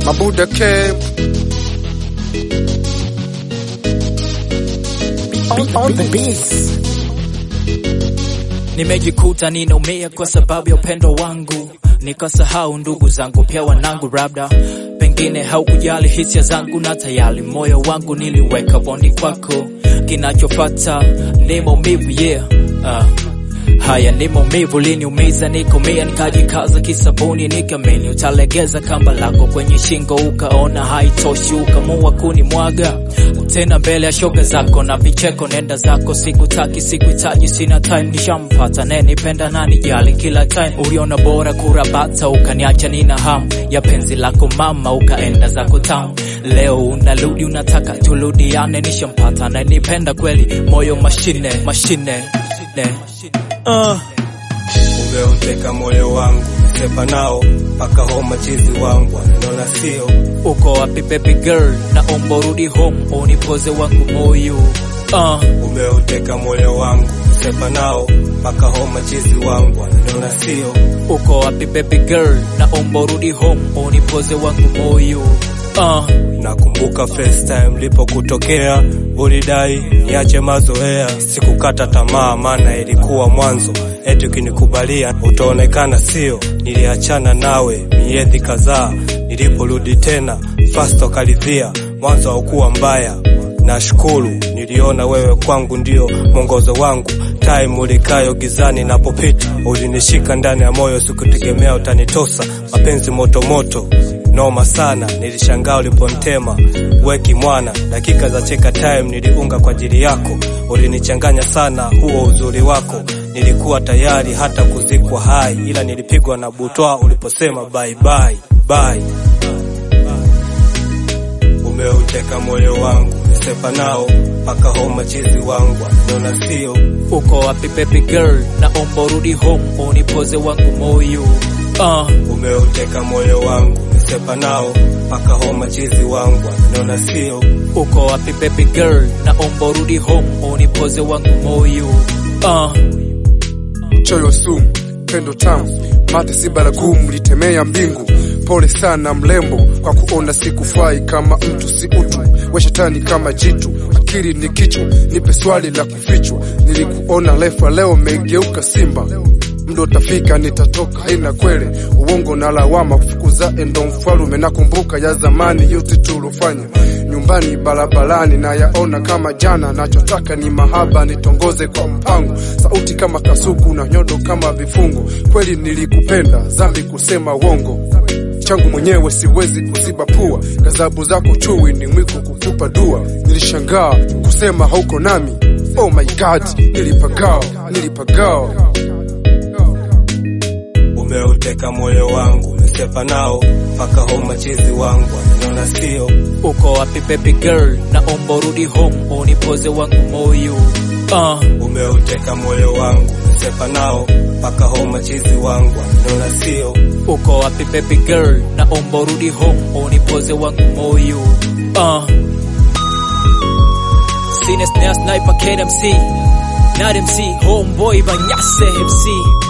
Mabuda Camp. on, on the beats. Nimejikuta ninaumia kwa sababu ya upendo wangu, nikasahau ndugu zangu pia wanangu, labda pengine haukujali hisia zangu, na tayari moyo wangu niliweka bondi kwako. Kinachofata ni maumivu, yeah. Uh. Haya ni maumivu, liniumiza nikomia, nikajikaza kisabuni, nikamini utalegeza kamba lako kwenye shingo, ukaona haitoshi, ukamua kunimwaga tena mbele ya shoga zako na vicheko, nenda zako, sikutaki, sikuhitaji, sina time, nishampata nenipenda nani jali kila time, uliona bora kurabata, ukaniacha nina hamu ya penzi lako mama, ukaenda zako town. Leo unarudi unataka turudiane, nishampata nenipenda kweli, moyo mashine mashine ne. Uh. Umeuteka moyo wangu, sepa nao mpaka homa chizi wangu ananona sio Uko wapi baby girl, naomba urudi home unipoze wangu moyo uh. Umeuteka moyo wangu, sepa nao mpaka homa chizi wangu ananona sio Uko wapi baby girl, naomba urudi home unipoze wangu moyo uh. Nakumbuka first time lipokutokea, ulidai niache mazoea, sikukata tamaa, maana ilikuwa mwanzo. Eti ukinikubalia utaonekana sio. Niliachana nawe miezi kadhaa, niliporudi tena fast ukaridhia, mwanzo haukuwa mbaya. Nashukuru niliona wewe kwangu ndio mwongozo wangu. Time ulikayo gizani napopita, ulinishika ndani ya moyo, sikutegemea utanitosa. Mapenzi moto moto noma sana, nilishangaa ulipontema weki mwana. Dakika za cheka time niliunga kwa ajili yako, ulinichanganya sana huo uzuri wako. Nilikuwa tayari hata kuzikwa hai, ila nilipigwa na butwa uliposema bye bye bye. Umeuteka moyo wangu, sepa nao mpaka homa chizi wangu ananiona sio. Uko wapi baby girl, naomba urudi home unipoze wangu moyo uh. Umeuteka moyo wangu, sepa nao mpaka homa chizi wangu ananiona sio. Uko wapi baby girl, naomba urudi home unipoze wangu moyo uh. Choyo sumu, pendo tamu, mate si baragumu, litemea mbingu. Pole sana mlembo, kwa kuona sikufai kama mtu si utu. We shetani kama jitu, akili ni kichwa, nipe swali la kufichwa. Nilikuona lefa, leo megeuka simba. Mdo tafika nitatoka, haina kwele, uongo na lawama, kufukuza endo mfalume. Nakumbuka ya zamani yote tulofanya nyumbani, barabarani, na yaona kama jana. Nachotaka ni mahaba, nitongoze kwa mpango, sauti kama kasuku na nyodo kama vifungo. Kweli nilikupenda, zambi kusema uongo changu mwenyewe siwezi kuziba pua, gazabu zako chui ni mwiko kukupa dua. Nilishangaa kusema hauko nami, oh my god, nilipagao nilipagao Umeuteka moyo wangu, sepa nao mpaka homa chizi wangu ananiona sio. Uko wapi baby girl, naomba urudi home unipoze wangu moyo uh. Umeuteka moyo wangu, sepa nao mpaka homa chizi wangu ananiona sio. Uko wapi baby girl, naomba urudi home unipoze wangu moyo uh. Sina snare sniper KMC, not MC, homeboy Banyase MC